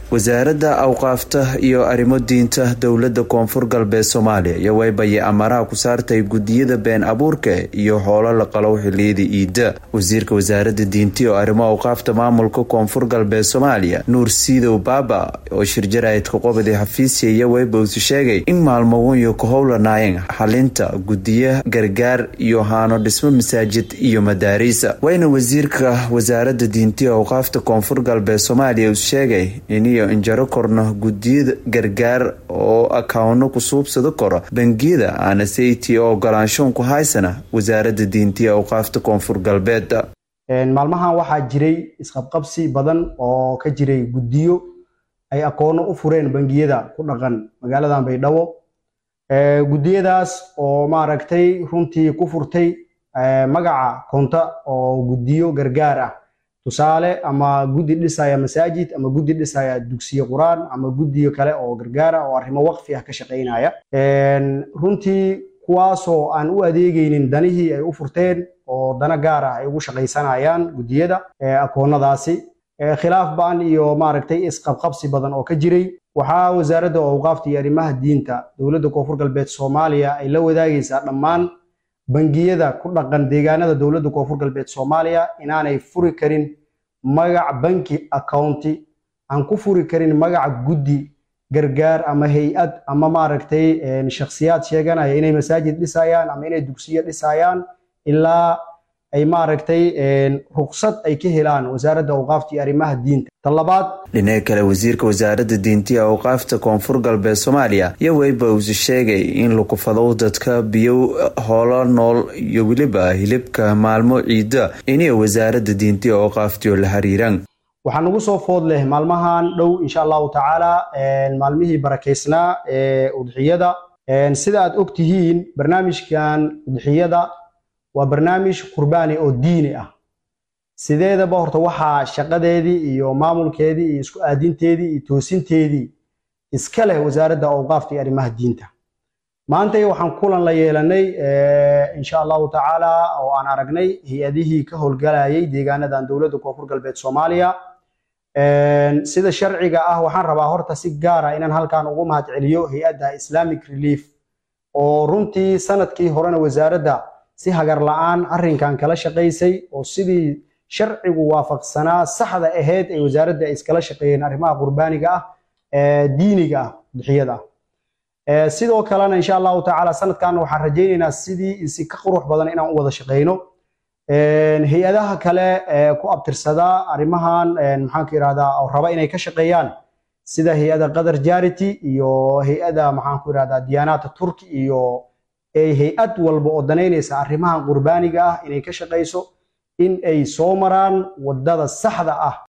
wasaaradda awqaafta iyo arrimo diinta dowladda koonfur galbeed soomaaliya iyo waybaye amaraha ku saartay gudiyada been abuurka iyo hoolo la qalow xiliyada iida wasiirka wasaaradda diinta iyo arrimo awqaafta maamulka koonfur galbeed soomaaliya nuur siidow baaba oo shirjaraidka qobadi xafiisya iyo weybowsi sheegay in maalmogunyo ka howlanaayeen xalinta gudiya gargaar iyo haano dhismo masaajid iyo madaariisa wayna wasiirka wasaaradda diinta iyo awqaafta koonfur galbeed soomaaliya uu sheegay iniyo injaro korno gudiyada gargaar oo akawno ku suubsado karo bangiyada aana sayti oo ogolaanshoon ku haysana wasaaradda diinta iyo awqaafta koonfur galbeed maalmahan waxaa jiray isqabqabsi badan oo ka jiray guddiyo ay aqoono u fureen bangiyada ku dhaqan magaaladan baydhabo guddiyadaas oo maaragtay runtii ku furtay magaca konta oo guddiyo gargaar ah tusaale ama guddi dhisaya masaajid ama guddi dhisaya dugsiye qur-aan ama guddiyo kale oo gargaar ah oo arrimo waqfi ah ka shaqaynaya runtii kuwaasoo aan u adeegaynin danihii ay u furteen oo dana gaar ah ay ugu shaqaysanayaan guddiyada akoonnadaasi khilaaf ba'an iyo maaragtay isqabqabsi badan oo ka jiray waxaa wasaaradda awqaafta iyo arrimaha diinta dowladda koonfur galbeed soomaaliya ay la wadaagaysaa dhammaan bangiyada ku dhaqan deegaanada dowladda koonfur galbeed soomaaliya inaanay furi karin magac banki accounti aan ku furi karin magaca guddi gargaar ama hay-ad ama maaragtay shakhsiyaad sheeganaya inay masaajid dhisayaan ama inay dugsiyo dhisayaan ilaa ay maaragtay ruqsad ay ka helaan wasaaradda awqaafta iyo arrimaha diinta talabaad dhinaca kale wasiirka wasaaradda diinta iyo awqaafta koonfur galbeed soomaaliya iyo weyba uuse sheegay in lakufadow dadka biyo hoolo nool iyo weliba hilibka maalmo ciida iniyo wasaaradda diinta iyo awqaaftiyo la xiriiraan waxaa nagu soo food leh maalmahan dhow insha allahu tacaala maalmihii barakaysnaa ee udxiyada sida aad og tihiin barnaamijkan udxiyada waa barnaamij qurbaani oo diini ah sideedaba horta waxaa shaqadeedii iyo maamulkeedii iyo isku aadinteedii iyo toosinteedii iska leh wasaaradda awqaafta iyo arrimaha diinta maantay waxaan kulan la yeelanay insha allahu tacaala oo aan aragnay hay-adihii ka howlgalayay deegaanadan dowladda koonfur galbeed soomaaliya sida sharciga ah waxaan rabaa horta si gaara inaan halkan ugu mahad celiyo hay-adda islamic relief oo runtii sanadkii horena wasaaradda si hagar la-aan arrinkan kala shaqaysay oo sidii sharcigu waafaqsanaa saxda ahayd ay wasaaradda ay iskala shaqeeyeen arrimaha qurbaaniga ah diiniga ah udxiyada ah sidoo kalena insha allahu tacaala sanadkan waxaan rajaynaynaa sidii si ka qurux badan inaan u wada shaqeyno hay-adaha kale ku abtirsada arrimahan maxaanku irahdaa oo raba inay ka shaqeeyaan sida hay-ada qatar jarity iyo hay-ada maxaanku irahdaa diyaanaata turki iyo hay-ad walba oo danaynaysa arrimahan qurbaaniga ah inay ka shaqayso in ay soo maraan waddada saxda ah